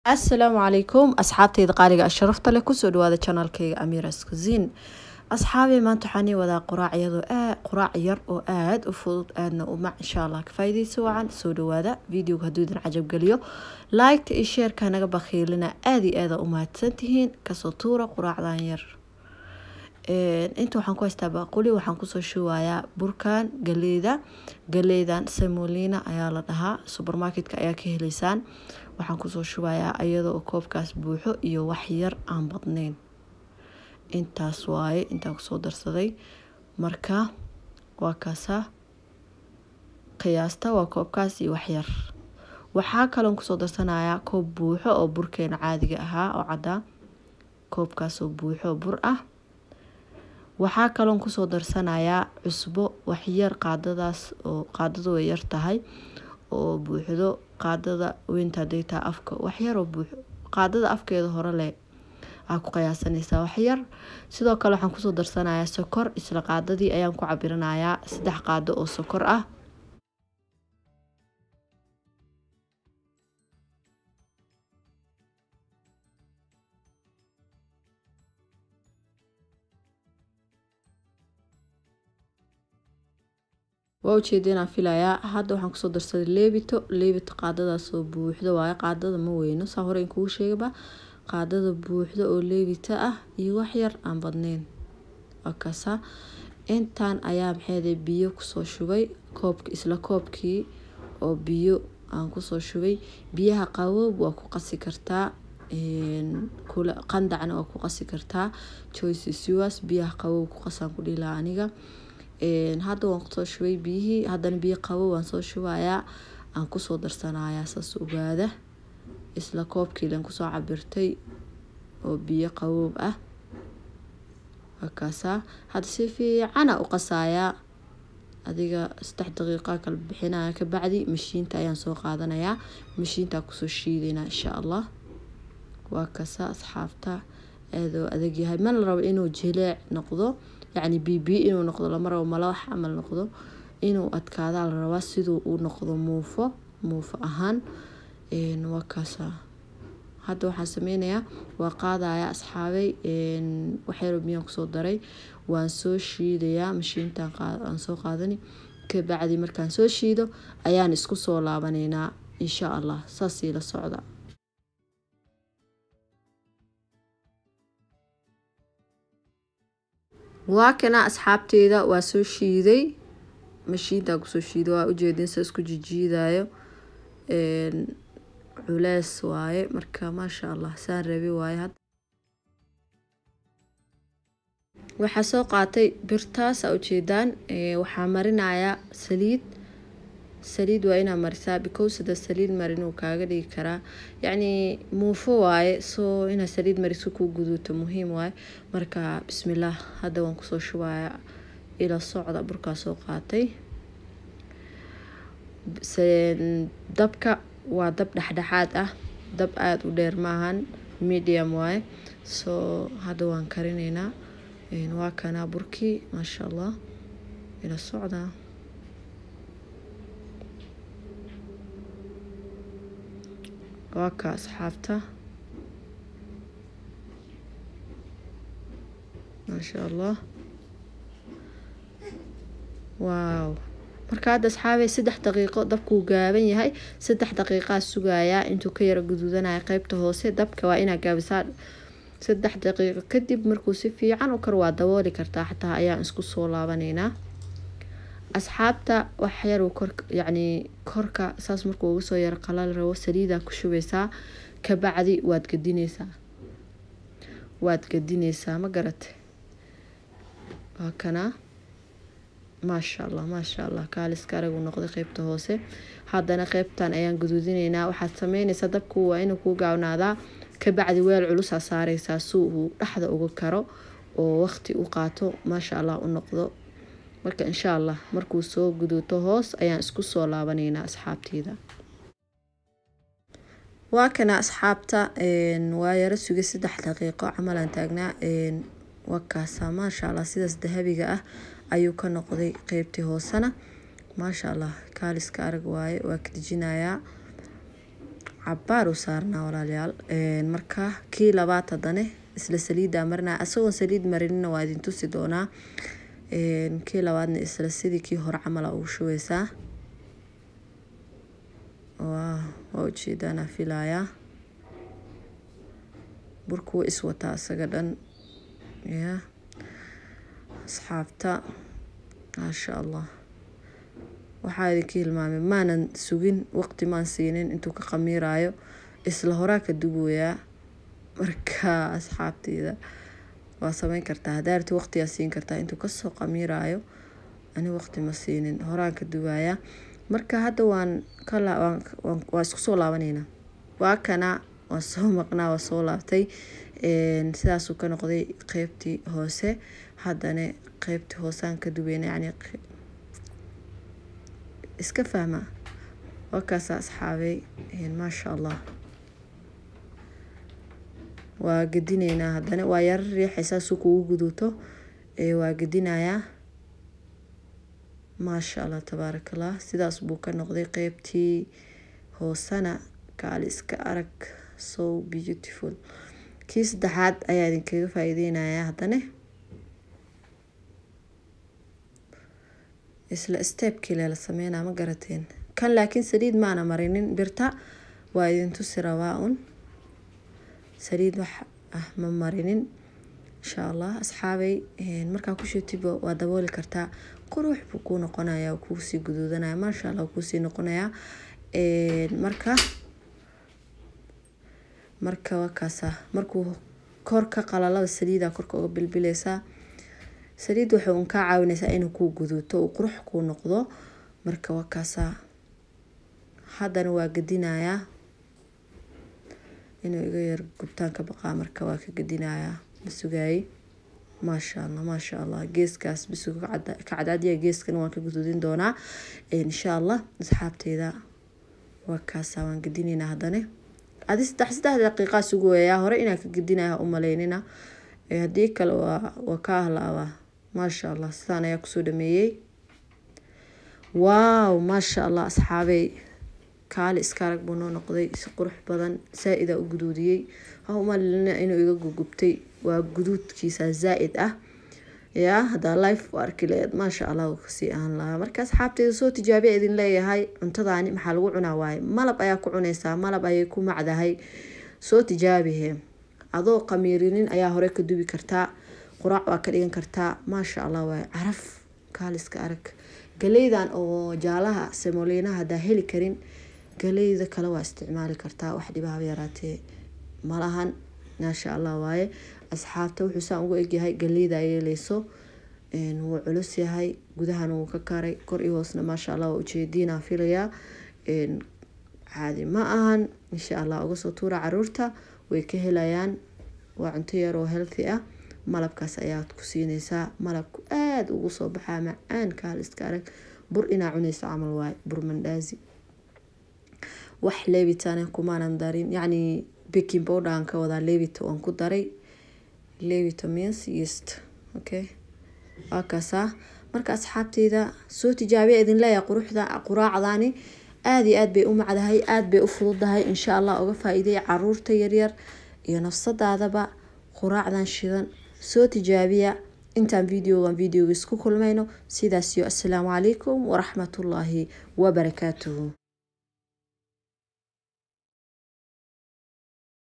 asalaamu calaykum asxaabtayda qaaliga sharafta leh kusoo dhawaada janaalkayga amiras kusin asxaabey maanta waxaan ii wadaa quraac iyadoo aa quraac yar oo aada u fudud aadna u mac insha allah ka faa'iidaysa wacan soo dhawaada videoga hadduu idin cajab geliyo liketa iyo sheerka naga bakhiilina aada iyo aada u mahadsantihiin kasoo tuura quraacdan yar inta waxaan ku haystaa baaquli waxaan kusoo shubayaa burkan galeyda galeydan samolina ayaa la dhahaa supermarketka ayaa ka heleysaan waxaan kusoo shubayaa iyadoo koobkaas buuxo iyo wax yar aan badnayn intaas waaye intaan kusoo darsaday marka waa kaasa qiyaasta waa koobkaas iyo waxyar waxaa kaloon kusoo darsanayaa koob buuxo oo burkeena caadiga ahaa oo caddaa koobkaasoo buuxo oo bur ah waxaa kaloon kusoo darsanayaa cusbo waxyar qaadadaas oo qaadadu way yar tahay oo buuxdo qaadada weynta haday tahay afka waxyar oo buuxo qaadada afkeeda hore leh aa ku qiyaasanaysaa waxyar sidoo kale waxaan kusoo darsanayaa sokor isla qaadadii ayaan ku cabiranayaa saddex qaado oo sokor ah waa ujeeda inaan filayaa hadda waxaan kusoo darsaday leebito leebito qaadadaasoo buuxdo waayo qaadada ma weyno saa hore in kugu sheegaba qaadada buuxdo oo leebita ah iyo waxyar aan badnayn wakasa intaan ayaa maxeede biyo kusoo shubay koobk isla koobkii oo biyo aan kusoo shubay biyaha qaboob waa ku qasi kartaa qandacna waa ku qasi kartaa choice siwas biyaha qaboob ku qasaan ku dhilaa aniga hadda waan kusoo shubay biyihii haddana biyo qabow waan soo shubayaa aan kusoo darsanayaa saas ogaada isla koobkiilan kusoo cabirtay oo biyo qaboob ah wakaasaa hadda si fiicana u qasayaa adiga saddex daqiiqa kala bixinaya kabacdi mashiinta ayaan soo qaadanayaa mashiintaa kusoo shiidaynaa insha allah waa kasa asxaabta aadoo adag yahay mana la rabo inuu jileec noqdo yacni bibi inuu noqdo lama rabo malawax camal noqdo inuu adkaadaa la rabaa siduu uu noqdo muufo muufo ahaan waa kaasa hadda waxaan sameynayaa waa qaadaya asxaabay waxyaro biyaan kusoo daray waan soo shiidayaa mashiintaan aan soo qaadani kabacdi markaan soo shiido ayaan isku soo laabaneynaa insha allah saasii la socda waa kana asxaabteeda waa soo shiiday mashiintaa kusoo shiiday waa ujeedin sa isku jijiidayo culees waaye marka maasha allah saan rabi waaye had waxaa soo qaatay birtaas aa ujeedaan waxaa marinayaa saliid saliid waa inaa marisaa because hada saliid marin uu kaaga dhigi karaa yacni muufo waaye soo inaa saliid mariso kuu guduuto muhiim waaye marka bismillaah hadda waan kusoo shubayaa ila socda burkaa soo qaatay dabka waa dab dhexdhexaad ah dab aada u dheer maahan medium waaye soo hadda waan karineynaa waa kanaa burkii maasha allah ila socda waa ka asxaabta maasha allah waaw marka hadda asxaabey saddex daqiiqo dabkuu gaaban yahay saddex daqiiqaa sugayaa intuu ka yaro guduudanaya qeybta hoose dabka waa inaa gaabisaa saddex daqiiqo kadib markuu si fiican u kar waa dabooli kartaa xataa ayaan isku soo laabaneynaa asxaabta waxyar kor yacni korka saas markuu uga soo yaro qalal rabo saliidaa ku shubeysaa kabacdi waad gadineysaa waad gadineysaa ma garate waa kanaa maasha allah maasha allah kaaliska aragu noqday qeybta hoose haddana qeybtan ayaan guduudineynaa waxaad sameyneysaa dabku waa inuu kuu gaawnaadaa kabacdi weel culusaa saareysaa si uu dhexda uga karo oo waqti u qaato maasha allah u noqdo marka insha allah markuu soo guduuto hoos ayaan isku soo laabaneynaa asxaabteyda waa kana asxaabta waa yaro sugay saddex daqiiqo camalaan taagnaa waa kaasa maasha allah sidaas dahabiga ah ayuu ka noqday qeybtii hoosena maasha allah kaaliska arag waaye waa ka dejinayaa cabaar u saarnaa walaalayaal marka kii labaad haddane isla saliiddaa marinaa isagoon saliid marinina waa idin tusi doonaa kii labaadna isla sidii kii hore camala ugu shubeysaa waa waa ujeedaana filayaa burku wa iswataa isaga dhan ya asxaabta maasha allah waxaa idinka hilmaamay maanan sugin waqti maan siinin intuu ka khamiiraayo isla horaa ka dubayaa marka asxaabteyda waa sameyn kartaa hadaarti waqtigaa siin kartaa intuu kasoo khamiiraayo ani waqti ma siinin horaan ka dubayaa marka hadda waan waa isku soo laabaneynaa waa kana waa soo maqnaa waa soo laabtay sidaasuu ka noqday qeybtii hoose haddana qeybtii hoosaan ka dubeyna yani iska fahma waa kaasa asxaabay maasha allah waa gedineynaa haddana waa yaro riixaysaa si kugu guduuto waa gedinayaa maasha allah tabaaraka allah sidaas buu ka noqday qeybtii hoosana kaali iska arag so beautiful kii saddexaad ayaa idinkaga faa-iideynayaa haddana isla steebkii lela sameynaa ma garateen kan laakiin saliid maana marinin birta waa idin tusi rabaa un saliid wax ah ma marinin insha allah asxaabay markaa ku shubtiba waa dabooli kartaa qurux buu kuu noqonaya kuusii guduudanaya maasha allah kuusii noqonaya marka marka waa kaasa markuu kor ka qalalaba saliida korka uga bilbileysaa saliid waxay un kaa caawineysaa inuu kuu guduuto uu qurux kuu noqdo marka waa kaasa haddana waa gedinayaa inuu iga yar gubtaan ka baqaa marka waa ka gedinayaa masugaayey maasha allah maasha allah geeskaas bisuga ka cadcadiya geeskana waan ka guduudin doonaa insha allah asxaabteyda waa kaasa waan gedineynaa haddana adi saddex saddex daqiiqaa sugayaa hore inaan ka gedinaya umaleynina haddii kale waa waa ka ahlaabaa maasha allah sidaan ayaa kusoo dhameeyey waaw maasha allah asxaabey kaali iska arag buu noo noqday si qurux badan saa-idaa u guduudiyey ha umalina inuu iga gugubtay waa guduudkiisa zaa-id ah yaa haddaa life u arki laheed maasha allah kasii ahaan lahaa marka asxaabteyda soo tijaabiya idin leeyahay cuntadaani maxaa lagu cunaa waaye malab ayaa ku cuneysaa malab ayay ku macdahay soo tijaabihe adoo qamiirinin ayaa hore ka dubi kartaa quraac waa ka dhigan kartaa maasha allah waaye caraf kaaliska arag galeydan oo jaalaha semoliinaha haddaa heli karin galeyda kale waa isticmaali kartaa wax dhibaaba yaraatee malahan maasha allah waaye asxaabta wuxuu saan ugu egyahay galeyda yeeleyso wuu culus yahay gudahana wuu ka karay kor iyo hoosna maasha allah waa ujeediinaa filayaa caadi ma ahan insha allah uga soo tuura caruurta way ka helayaan waa cunto yar oo healthy ah malabkaas ayaad ku siineysaa malabku aada ugu soo baxaa macaan kaaliska arag bur inaa cuneyso camal waaye bur mandaazi wax leebitana kumaanan darin yacni baking powder aan ka wadaa leebito aan ku daray leebito means yeast okay waa kaasaa marka asxaabteyda soo tijaabiya idin leeyahay quruxda quraacdaani aada iyo aad bay u macdahay aada bay u fududahay insha allah uga faa-iiday caruurta yaryar iyo nafsadaadaba quraacdan shidan soo tijaabiya intaan videogan videoga isku kulmayno sidaas iyo assalaamu calaykum waraxmatullaahi wabarakaatuhu